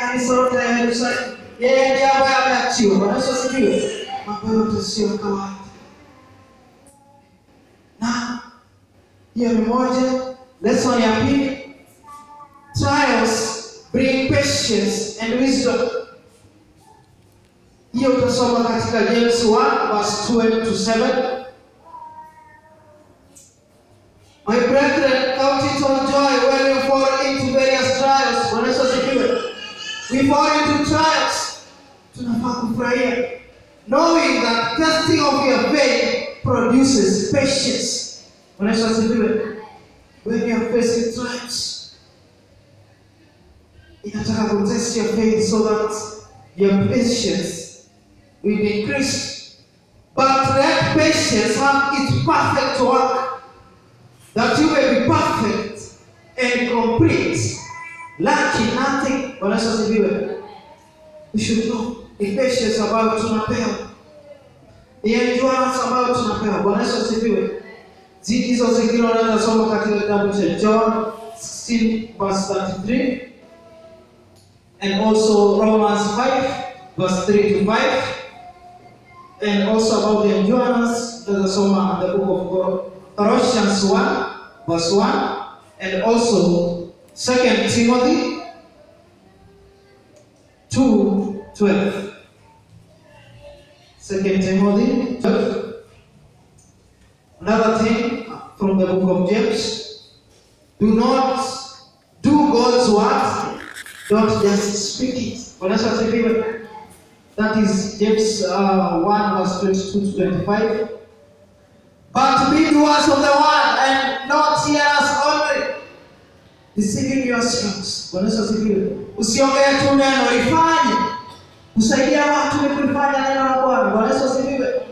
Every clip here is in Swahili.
kanisa lote la Yerusalemu. Yeye ndiye ambaye ameachiwa. Bwana Yesu asifiwe. Mambo yote sio kawaida. Na hiyo ni moja. Lesson ya pili, trials bring patience and wisdom. Hiyo utasoma katika James 1 verse 12 to 7. My brethren, count it all joy when you fall into various trials. Bwana Yesu asifiwe. We fall into trials. Tunafaa kufurahia. Knowing that testing of your faith produces patience. Bwana Yesu asifiwe. When you are facing trials, inataka kutest your faith so that your patience will be increased. But let patience have its perfect work, that you may be perfect and complete, lacking nothing. Bwana Yesu asifiwe. We should know the patience ambayo tunapewa, the endurance ambayo tunapewa. Bwana Yesu asifiwe. Zi- Hizo zingine unaweza soma katika kitabu cha John 16 verse 33 and also Romans 5 verse 3 to 5 and also about the endurance unaweza soma the book of Col- Colossians 1 verse 1 and also 2 Timothy 2 12 2 Timothy 12 Another thing from the book of James do not do God's word, don't just speak it. Bwana Yesu asifiwe. That is James uh, 1 verse 22 to 25. But be doers of the word and not hearers only, deceiving yourselves. Bwana Yesu asifiwe. Usiongee tu neno, lifanye. Kusaidia watu ni kulifanya neno la Bwana. Bwana Yesu asifiwe.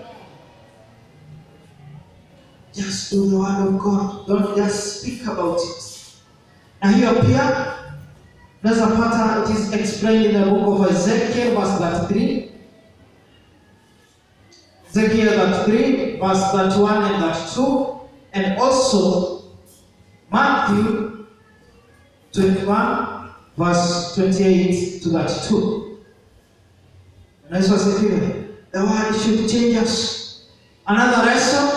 Just do the word of God. Don't just speak about it. Na hiyo pia unaweza pata it is explained in the book of Ezekiel verse 33. Ezekiel 33 verse 31 and 32 and also Matthew 21 verse 28 to 32. Na Yesu asifiwe. The word should change us. Another lesson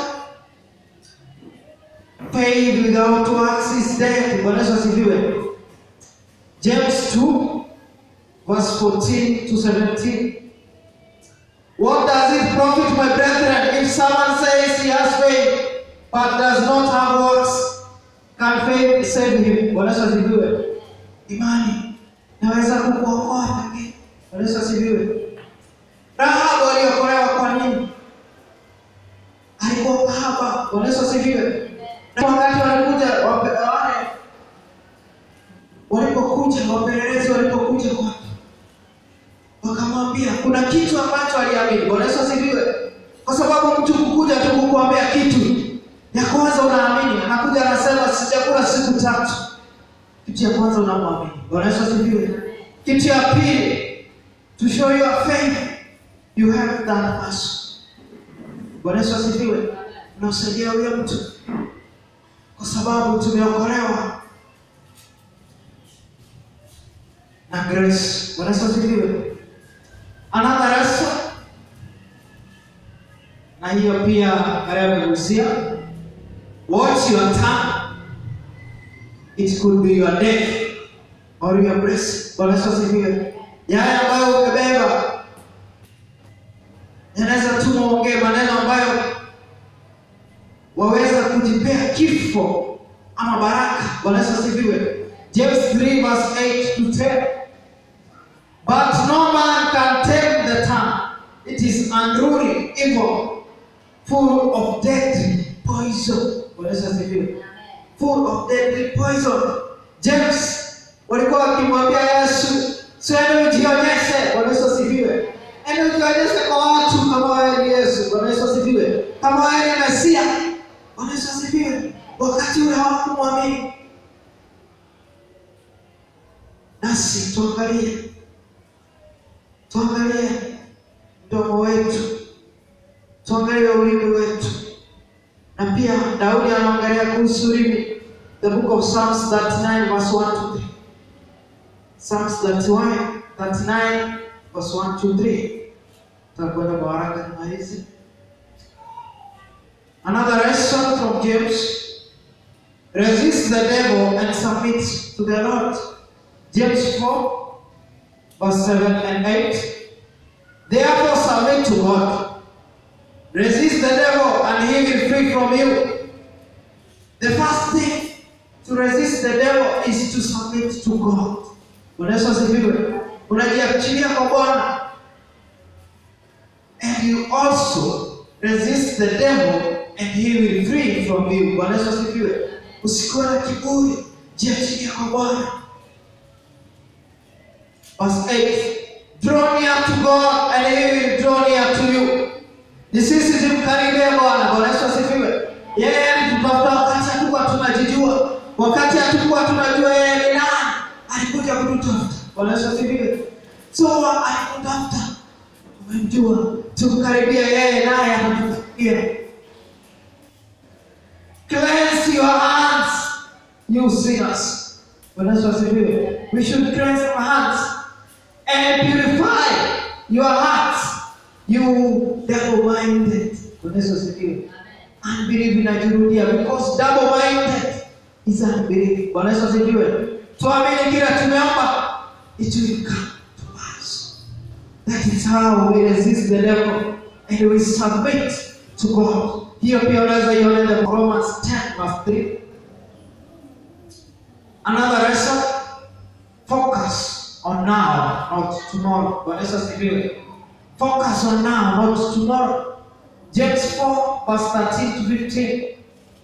Faith without works is dead. Bwana Yesu asifiwe. James 2 verse 14 to 17. What does it profit, my brethren, if someone says he has faith but does not have works? Can faith save him? Bwana Yesu asifiwe. Imani naweza kukuokoa pekee. Bwana Yesu asifiwe. Rahabu aliokolewa kwa nini? Alikuwa kahaba. Bwana Yesu asifiwe. Na wakati walikuja wape- wale walipokuja wapelelezi walipokuja kwake wakamwambia kuna kitu ambacho aliamini. Bwana Yesu asifiwe. Kwa sababu mtu kukuja tu kukuambia kitu ya kwanza unaamini, anakuja anasema sijakula siku tatu, kitu ya kwanza unamwamini. Bwana Yesu asifiwe. Kitu ya pili, to show your faith you have that person. Bwana Yesu asifiwe. Unamsaidia huyo mtu kwa sababu tumeokolewa na grace. Bwana Yesu asifiwe. Another lesson, na hiyo pia Maria amegusia, watch your tongue, it could be your death or your blessing. Bwana Yesu asifiwe. Yale ambayo umebeba yanaweza tu uongee maneno ambayo waweza kujipea kifo ama baraka. Bwana Yesu asifiwe. James 3 verse 8 to 10. But no man can tame the tongue. It is unruly, evil, full of deadly poison. Bwana Yesu asifiwe. Full of deadly poison. James walikuwa wakimwambia Yesu, siende ujionyeshe. Bwana Yesu asifiwe. Ende ujionyeshe kwa watu kama wewe ni Yesu. Bwana Yesu asifiwe. Kama wewe ni Mesia. Bwana Yesu asifiwe. Wakati ule hawakumwamini. Nasi tuangalie, tuangalie mdomo wetu, tuangalie ulimi wetu, na pia Daudi anaongelea kuhusu ulimi, the book of Psalms 39 verse 1 to 3. Psalms 31, 39 verse 1 to 3. Tutakwenda kwa haraka kama hizi. Another lesson from James. Resist the devil and submit to the Lord. James 4, verse 7 and 8. Therefore submit to God. Resist the devil and he will flee from you. The first thing to resist the devil is to submit to God. Bwana Yesu asifiwe. Unajiachilia kwa Bwana. And you also resist the devil and he will flee from you. Bwana Yesu asifiwe. Usikuwe na kiburi, jiachilia kwa Bwana. Verse 8. Draw near to God and he will draw near to you. Ni sisi tumkaribie Bwana. Bwana Yesu asifiwe. Yeye alitutafuta wakati hatukuwa tunajijua, wakati hatukuwa tunajua yeye ni nani, alikuja kututafuta. Bwana Yesu asifiwe. So alikutafuta, umemjua, tumkaribie yeye, naye anatufikia. Cleanse your hands, you sinners. Bwana Yesu asifiwe. We should cleanse our hands and purify your hearts, you double-minded. Bwana Yesu asifiwe. Unbelief inajirudia because double-minded is unbelief. Bwana Yesu asifiwe. Tuamini kila tumeomba, it will come to pass. That is how we resist the devil and we submit to God. Hiyo pia unaweza iona in the Romans 10 verse 3. Another lesson, focus on now, not tomorrow. Bwana Yesu asifiwe. Focus on now, not tomorrow. James 4 verse 13 to 15.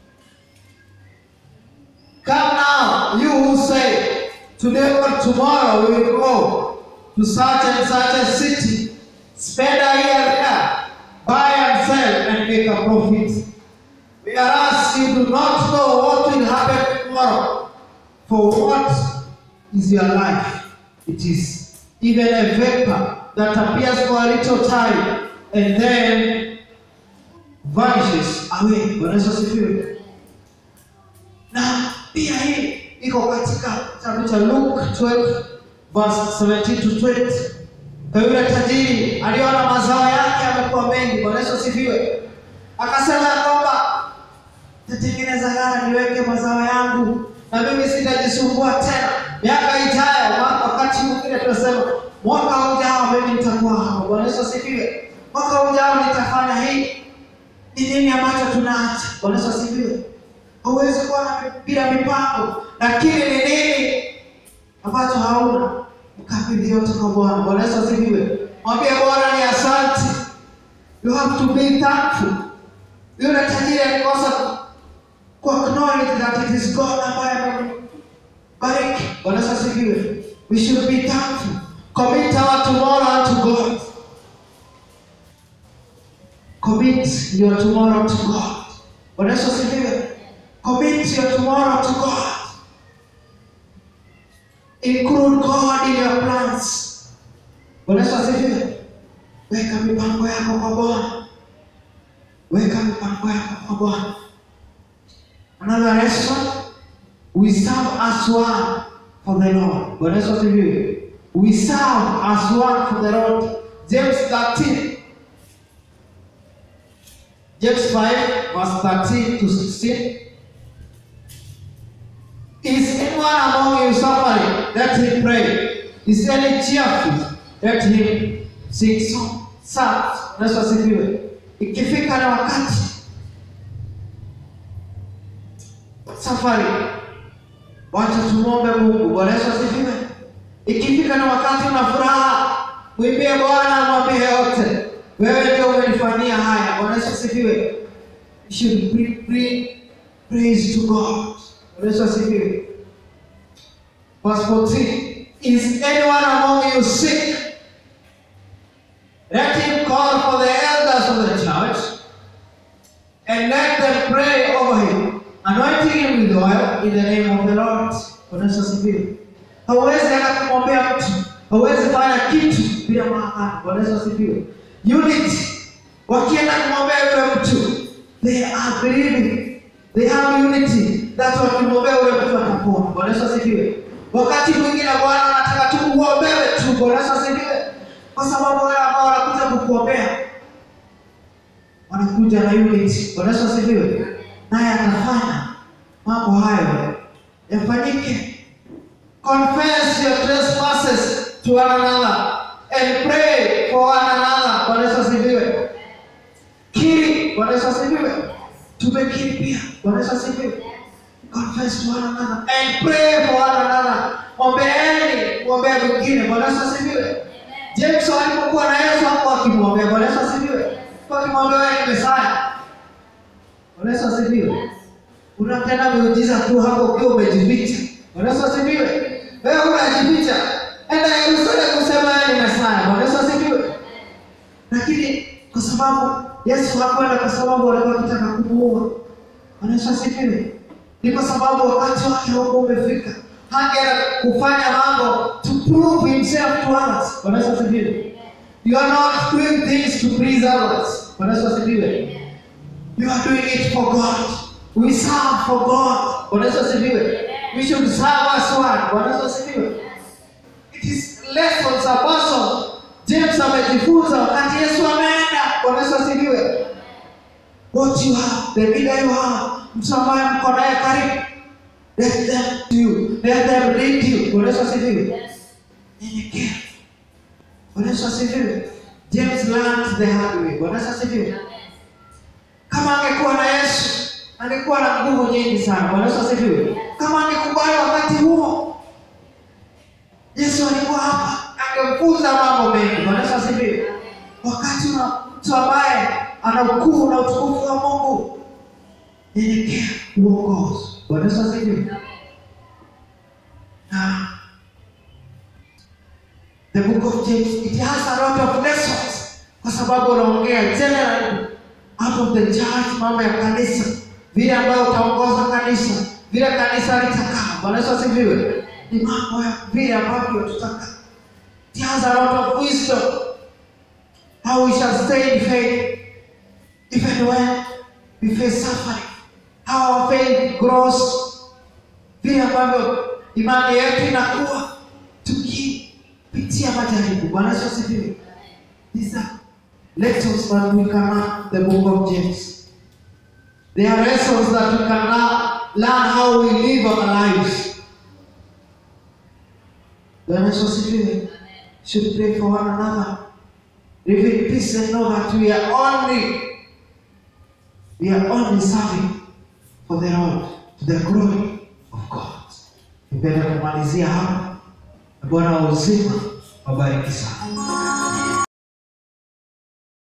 Come now, you who say, today or tomorrow we will go to such and such a city, spend a year there, buy and sell, and make a profit. Whereas you do not know what will happen tomorrow. For what is your life? It is even a vapor that appears for a little time and then vanishes away. Bwana Yesu asifiwe. Na pia hii iko katika kitabu cha Luke 12 verse 17 to 20. Kwa yule tajiri aliona mazao yake yamekuwa mengi. Bwana Yesu asifiwe. Akasema ya kwamba tatengeneza ghala niweke mazao yangu na mimi sitajisumbua tena miaka ijayo. wa- Wakati mwingine tunasema mwaka ujao mimi nitakuwa hapa. Bwana Yesu asifiwe. Mwaka ujao nitafanya hii. Ni nini ambacho tunaacha? Bwana Yesu asifiwe. Huwezi kuwa na bila mipango, lakini ni nini ambacho hauna? Mkabidhi yote kwa Bwana. Bwana Yesu asifiwe. Mwambie Bwana ni asante. You have to be thankful. Yule tajiri alikosa ku acknowledge that it is God ambaye amembariki. Bwana Yesu asifiwe. We should be thankful. Commit our tomorrow to God. Commit your tomorrow to God. Bwana Yesu asifiwe. Commit your tomorrow to God. Include God in your plans. Bwana Yesu asifiwe. Weka mipango yako kwa Bwana. Weka mipango yako kwa Bwana. Another lesson, we serve as one for the Lord. Bwana Yesu asifiwe. We serve as one for the Lord. James 13. James 5 verse 13 to 16. Is anyone among you suffering? Let him pray. Is any cheerful? Let him sing song. Psalms. Bwana Yesu asifiwe. Ikifika na wakati safari, wacha tumwombe Mungu. Bwana Yesu asifiwe. Ikifika na wakati una furaha, mwimbie Bwana, mwambie yote, wewe ndio umenifanyia haya. Bwana Yesu asifiwe. You should bring, bring praise to God. Bwana Yesu asifiwe. Verse 14. Is anyone among you sick? Let him call for the elders of the church and let them pray over him, anointing him with oil in the name of the Lord. Bwana Yesu asifiwe. Hauwezi hata kumwombea mtu, hauwezi fanya kitu bila maagano. Bwana Yesu asifiwe. Unity, wakienda kumwombea yule mtu, they are believing, they have unity, that wakimwombea yule mtu atapona. Bwana Yesu asifiwe. Wakati mwingine Bwana anataka tu sababu wale ambao wanakuja kukuombea wanakuja na unity. Bwana Yesu asifiwe. Naye atafanya mambo hayo yafanyike. Confess your trespasses to one another and pray for one another. Bwana Yesu asifiwe. Kiri. Bwana Yesu asifiwe. Tumekiri pia. Bwana Yesu asifiwe. Confess to one another and pray for one another. Ombeeni, mwombee mwingine. Bwana Yesu asifiwe. James alipokuwa na Yesu hapo akimwombea. Bwana Yesu asifiwe. Kwa akimwombea wewe ni Mesaya. Bwana Yesu asifiwe. Unatenda miujiza tu hapo ukiwa umejificha. Bwana Yesu asifiwe. Wewe unajificha. Enda Yerusalemu kusema yeye ni Mesaya. Bwana Yesu asifiwe. Lakini kwa sababu Yesu hakwenda kwa sababu walikuwa wakitaka kumuua. Bwana Yesu asifiwe. Ni kwa sababu wakati wake haukuwa umefika. Hangeenda kufanya mambo to prove himself to others. Bwana Yesu asifiwe. You are not doing things to please others. Bwana Yesu asifiwe. You are doing it for God. We serve for God. Bwana Yesu asifiwe. We should serve as one. Bwana Yesu asifiwe. It is lessons ambazo James amejifunza wakati Yesu ameenda. Bwana Yesu asifiwe. What you have, the leader you have, mtu ambaye mko naye karibu. Let them do you. Let them lead you. Bwana Yesu asifiwe. Nyenyekea. Bwana Yesu asifiwe. James learned the hard way. Bwana Yesu asifiwe. Kama angekuwa na Yesu, angekuwa na nguvu nyingi sana. Bwana Yesu asifiwe. Kama angekubali wakati huo, Yesu alikuwa hapa, angemfunza mambo mengi. Bwana Yesu asifiwe. Wakati una mtu ambaye ana ukuu na utukufu wa Mungu, nyenyekea, uongozi. Bwana Yesu asifiwe. Na the book of James, it has a lot of lessons, kwa sababu unaongea generally out of the church, mambo ya kanisa, vile ambayo utaongoza kanisa, vile kanisa litakaa. Bwana Yesu asifiwe. Ni mambo ya vile ambavyo tutaka. It has a lot of wisdom how we shall stay in faith even when we face suffering, how our faith grows, vile ambavyo imani yetu inakuwa tukipitia majaribu. Bwana Yesu asifiwe. These are lessons that we can learn the book of James. There are lessons that we can learn, learn how we live our lives. Bwana Yesu asifiwe. Should pray for one another. Live in peace and know that we are only we are only serving for the Lord to the glory of God. Nipenda kumalizia hapa. Bwana wa uzima wabariki sana.